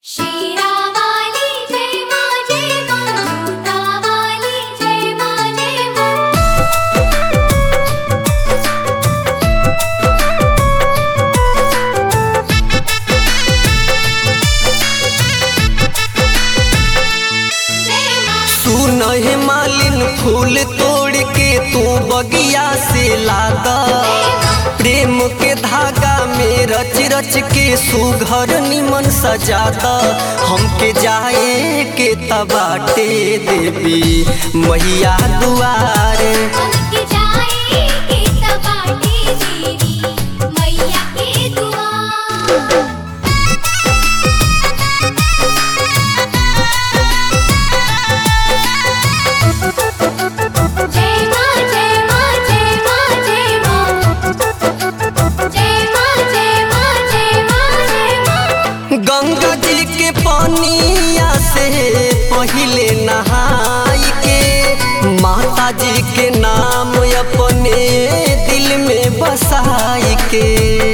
शिरावाली जय मा जय मा भूतावाली जय मा जय मा जय मा सुन हे मालिन फूल तोड़ के तू बगिया से लादा प्रेम के धागा में रच रच के सुघर निमन सजादा हमके जाए के तबाटे देवी मैया दुआरे हमके जाए के तबाटी देवी मैया के दुआ जय मा जय मा जय मा जय मा जय मा जय मा जय मा जय मा गंगा जी के पानिया से पहिले नहाई के माता जी के नाम अपने दिल में बसाई के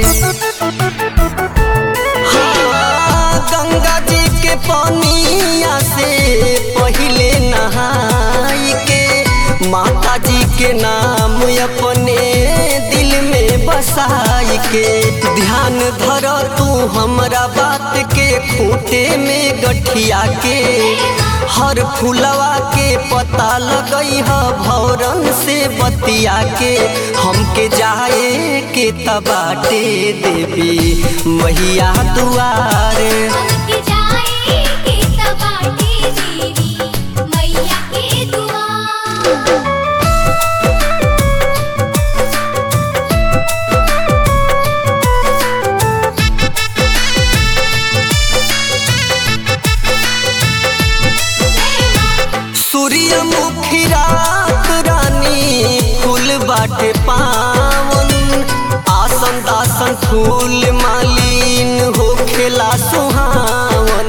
हाँ, गंगा जी के पानिया से पहिले नहाई के माता जी के नाम अपने दिल में बसाई के ध्यान धर तू हमरा बात के खूटे में गठिया के हर फुलवा के पता लगई ह भौरन से बतिया के हमके जाए के तबाटे देवी मैया दुआरे हमके जाए के तबाटी देवी मैया के दुआ सूर्यमुखी रात रानी फूल बाटे पावन आसन दासन फूल मालिन हो खेला सुहावन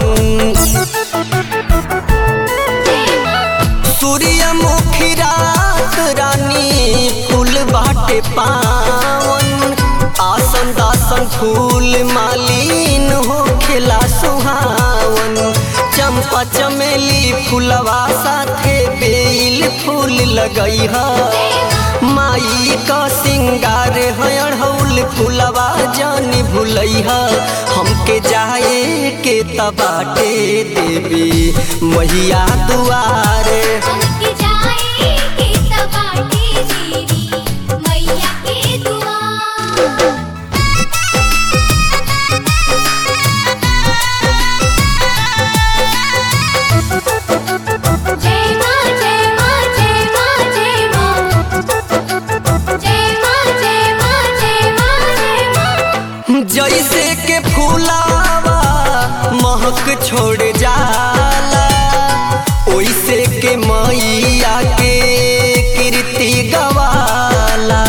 सूर्यमुखी रात रानी फूल बाटे पावन आसन दासन फूल मालिन हो खेला सुहावन चंपा चमेली फूलवा साथे बेल फूल लगई ह माई का सिंगार है अढ़ौल फूलवा जानी भुलई ह हमके जाए के तबाटे देवी मैया दुआरे हमके जाए के तबाटी देवी मैया के दुआ जय मा जय मा जय मा जय मा जय मा जय मा जय मा जय मा जैसे के फूलावा महक छोड़ जाला ओइसे के मैया के कीर्ति गवाला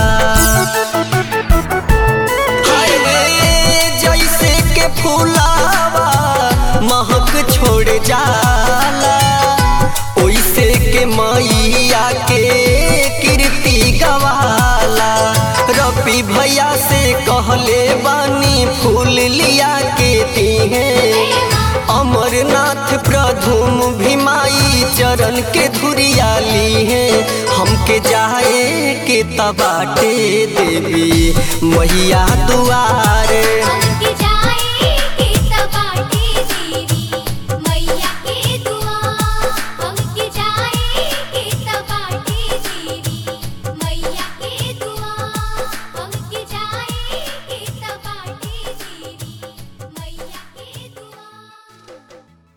हाय रे, जैसे के फूलावा महक छोड़ जाला ओइसे के मैया के कीर्ति गवाला रपी भैया से कहले बानी फूल लिया के दिहे अमरनाथ प्रधुम भीमाई चरण के धुरिया ली है हमके जाए के तबाटे देवी मैया दुआरे हमके जाए